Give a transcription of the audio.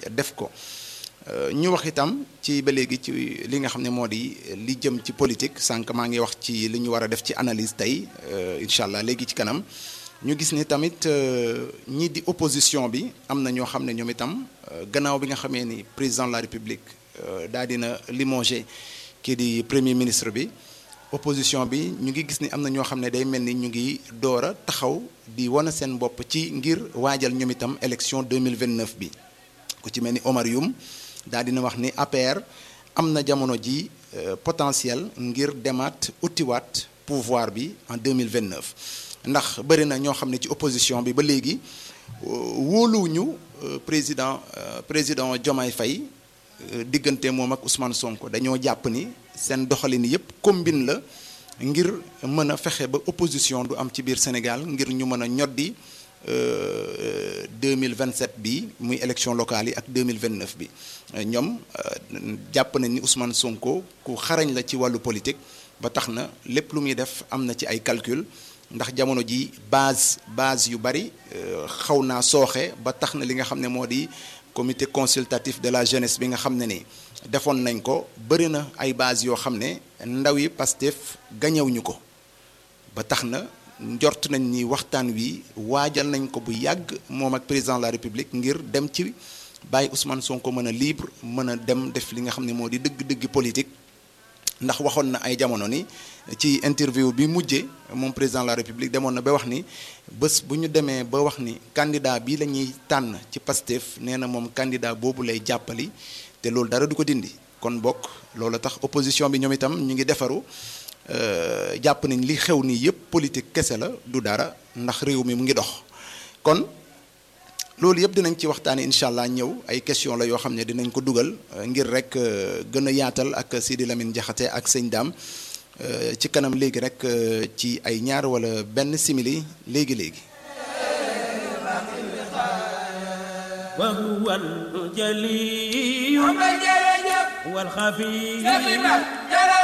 def ko ñu wax itam ci ba léegi ci li nga xam ne moo di li jëm ci politique sànq maa ngi wax ci li ñu war a def ci analyse tey incha allah léegi ci kanam ñu gis ni tamit ñii di opposition bi am na ñoo xam ne ñoom itam gannaaw bi nga xamee ni président de la république daal dina limogé kii di premier ministre bi opposition bi ñu ngi gis ni am na ñoo xam ne day mel ni ñu ngi door a taxaw di wane seen bopp ci ngir waajal ñoom itam élection 2029 bi ku ci mel ni Omar Youm daal dina wax ni APR am na jamono ji potentiel ngir demaat utiwaat pouvoir bi en 2029 ndax bëri na ñoo xam ne ci opposition bi ba léegi wóoluwuñu président président Diomaye Faye diggante moom ak Ousmane Sonko dañoo jàpp ni seen doxalin yépp combine la ngir mën a fexe ba opposition du am ci biir Sénégal ngir ñu mën a ñoddi 2027 bi muy élection locale yi ak 2029 bi ñoom jàpp nañ ni Ousmane Sonko ku xarañ la ci wàllu politique ba tax na lépp lu muy def am na ci ay calcul ndax jamono ji base base yu bari xaw naa sooxe ba tax na li nga xam ne moo di comité consultatif de la jeunesse bi nga xam ne ni defoon nañ ko bëri na ay base yoo xam ne ndaw yi Pastef gañewuñu ko ba tax na njort nañ ni waxtaan wi waajal nañ ko bu yàgg moom ak président de la république ngir dem ci bàyyi Ousmane Sonko mën a libre mën a dem def li nga xam ne moo di dëgg-dëgg politique ndax waxoon na ay jamono ni ci interview bi mujjee moom président de la république demoon na ba wax ni bés bu ñu demee ba wax ni candidat bi la ñuy tànn ci Pastef nee na moom candidat boobu lay jàppali te loolu dara du ko dindi kon bokk loolu tax opposition bi ñoom itam ñu ngi defaru jàpp nañ li xew nii yépp politique kese la du dara ndax réew mi mu ngi dox kon loolu yëpp dinañ ci waxtaanee incha allah ñëw ay question la yoo xam ne dinañ ko dugal ngir rek gën a yaatal ak Sidi Lamine Diakhaté ak sëñ Dame ci kanam léegi rek ci ay ñaar wala benn simili léegi léegi. وهو الجلي والخفي